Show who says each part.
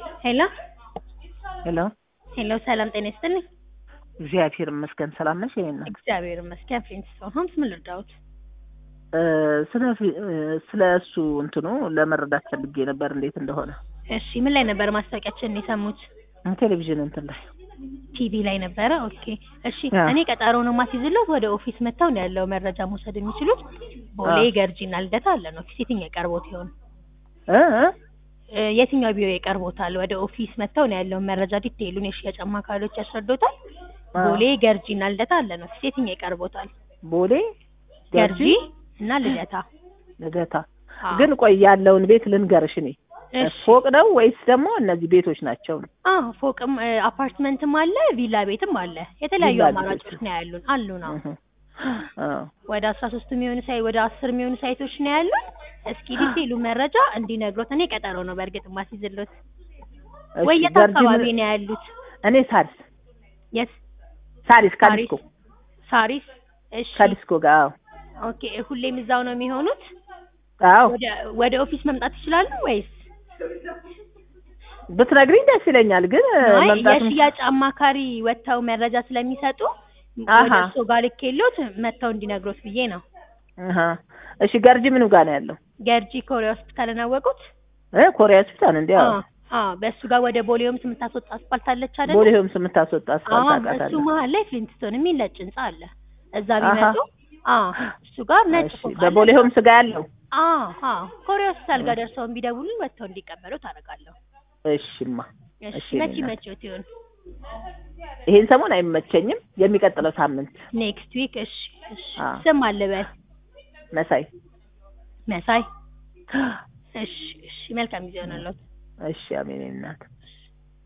Speaker 1: ሄሎ
Speaker 2: ሄሎ
Speaker 1: ሄሎ፣ ሰላም ጤና ይስጥልኝ።
Speaker 2: እግዚአብሔር ይመስገን ሰላም ነሽ? የኔ እናት
Speaker 1: እግዚአብሔር ይመስገን። ፍሬንስቶን ሆምስ ምን ልርዳዎት?
Speaker 2: እ፣ ስለ ፊ- እ፣ ስለ እሱ እንትኑ ለመረዳት ፈልጌ ነበር እንዴት እንደሆነ
Speaker 1: እሺ፣ ምን ላይ ነበር ማስታወቂያችንን የሰሙት?
Speaker 2: ቴሌቪዥን እንትን ላይ
Speaker 1: ቲቪ ላይ ነበረ። ኦኬ፣ እሺ።
Speaker 2: አዎ።
Speaker 1: እኔ ቀጠሮ ነው ማስይዝሎት ወደ ኦፊስ መጥተው ነው ያለው መረጃ መውሰድ የሚችሉት። ቦሌ
Speaker 2: አዎ።
Speaker 1: ገርጂና ልደታ አለን ኦፊስ። የትኛው ቀርቦት ይሆን?
Speaker 2: እ እ?
Speaker 1: እ፣ የትኛው ቢሮ ይቀርቦታል? ወደ ኦፊስ መጥተው ነው ያለውን መረጃ ዲቴይሉን የሽያጭ አማካሪዎች ያስረዶታል።
Speaker 2: አዎ።
Speaker 1: ቦሌ ገርጂና ልደታ አለን ኦፊስ። የትኛው ይቀርቦታል?
Speaker 2: ቦሌ
Speaker 1: ገርጂ እና ልደታ።
Speaker 2: ልደታ
Speaker 1: አዎ።
Speaker 2: ግን ቆይ ያለውን ቤት ልንገርሽ እኔ
Speaker 1: እሺ።
Speaker 2: ፎቅ ነው ወይስ ደግሞ እነዚህ ቤቶች ናቸው ነው?
Speaker 1: አዎ ፎቅም እ፣ አፓርትመንትም አለ ቪላ ቤትም አለ። የተለያዩ
Speaker 2: ቪላ
Speaker 1: አማራጮች
Speaker 2: ቤቶች።
Speaker 1: ነው ያሉን አሉ ነው።
Speaker 2: እህ። አዎ።
Speaker 1: ወደ አስራ ሶስት የሚሆኑ ሳይ ወደ አስር የሚሆኑ ሳይቶች ነው ያሉን። እስኪ ዲቴይሉ መረጃ እንዲነግሮት እኔ ቀጠሮ ነው በእርግጥ ማስይዝሎት።
Speaker 2: እሺ፣
Speaker 1: ወይ የት
Speaker 2: ገርጂ
Speaker 1: አካባቢ
Speaker 2: ምን-
Speaker 1: ነው ያሉት?
Speaker 2: እኔ ሳሪስ
Speaker 1: የት
Speaker 2: ሳሪስ ካዲስኮ
Speaker 1: ሳሪስ። እሺ
Speaker 2: ካዲስኮ ጋር አዎ
Speaker 1: ኦኬ። ሁሌም እዛው ነው የሚሆኑት?
Speaker 2: አዎ
Speaker 1: ወደ ወደ ኦፊስ መምጣት ይችላሉ ወይስ
Speaker 2: ብትነግሪኝ ደስ ይለኛል። ግን
Speaker 1: አይ
Speaker 2: መምጣትም
Speaker 1: የሽያጭ አማካሪ ወጥተው መረጃ ስለሚሰጡ
Speaker 2: አሃ።
Speaker 1: ወደ እርሶ ጋር ልኬሎት መጥተው እንዲነግሮት ብዬ ነው።
Speaker 2: አሃ። እሺ ገርጂ ምኑ ጋር ነው ያለው?
Speaker 1: ገርጂ ኮሪያ ሆስፒታልን አወቁት?
Speaker 2: እ ኮሪያ ሆስፒታል እንዴ? አዎ
Speaker 1: አዎ አዎ፣ በእሱ ጋር ወደ ቦሌ ሆምስ የምታስወጣ አስፋልት አለች አይደል?
Speaker 2: ቦሌ ሆምስ የምታስወጣ አስፋልት
Speaker 1: አዎ፣ እሱ
Speaker 2: አውቃታለሁ።
Speaker 1: መሀል ላይ ፍሊንትስቶን የሚል ነጭ ህንጻ አለ። እዛ
Speaker 2: አሃ።
Speaker 1: ቢመጡ አዎ፣ እሱ ጋር ነጭ
Speaker 2: እሺ
Speaker 1: ፎቅ አለ።
Speaker 2: በቦሌ ሆምስ ጋር ያለው
Speaker 1: አዎ አዎ፣ ኮሪያ ሆስፒታል ጋር ደርሰው ቢደውሉኝ ወጥተው እንዲቀበሉ ታደርጋለሁ።
Speaker 2: እሺማ
Speaker 1: እሺ፣
Speaker 2: እሺ፣
Speaker 1: መቼ
Speaker 2: እናት።
Speaker 1: መቼዎት ይሆን?
Speaker 2: ይሄን ሰሞን አይመቸኝም። የሚቀጥለው ሳምንት
Speaker 1: ኔክስት ዊክ። እሺ እሺ።
Speaker 2: አዎ።
Speaker 1: ስም አለበት
Speaker 2: መሳይ።
Speaker 1: መሳይ። እሺ እሺ። መልካም ጊዜ ሆነሎት።
Speaker 2: እሺ አሜን እናት።
Speaker 1: እሺ